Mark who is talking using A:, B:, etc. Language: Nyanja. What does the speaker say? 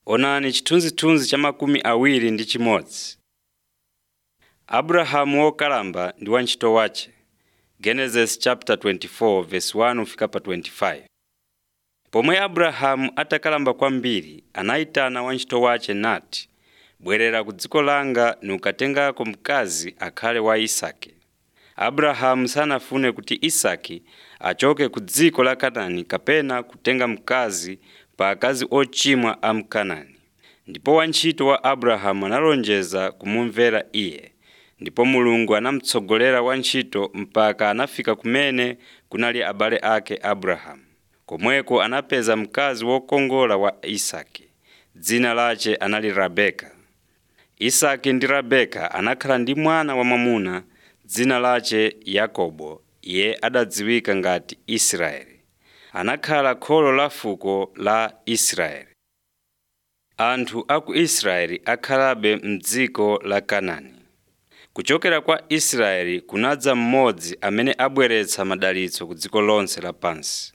A: Onani chithunzithunzi cha makumi awiri ndi chimodzi. Abrahamu wokalamba ndi wantchito wace. Genesis chapter 24 verse 1 kufika pa 25. Pomwe Abrahamu atakalamba kwambiri anayitana wantchito wace nati, “Bwerera ku dziko langa nukatengako mkazi akhale wa Isake.” Abrahamu sanafune kuti Isake achoke ku dziko la Kanaani kapena kutenga mkazi pa akazi ochimwa a Mkanaani. Ndipo wantchito wa Abrahamu analonjeza kumumvera iye. Ndipo Mulungu anamutsogolera wantchito mpaka anafika kumene kunali abale ake Abrahamu. Komweko anapeza mkazi wokongola wa Isake. Dzina lace anali Rebeka. Isake ndi Rebeka anakhala ndi mwana wamwamuna dzina lace Yakobo iye adadziwika ngati Israeli. Anakhala kholo la fuko la Israeli. Anthu a ku Israeli akhalabe m'dziko la Kanaani. Kuchokera kwa Israeli kunadza mmodzi amene abweretsa madalitso ku dziko lonse lapansi.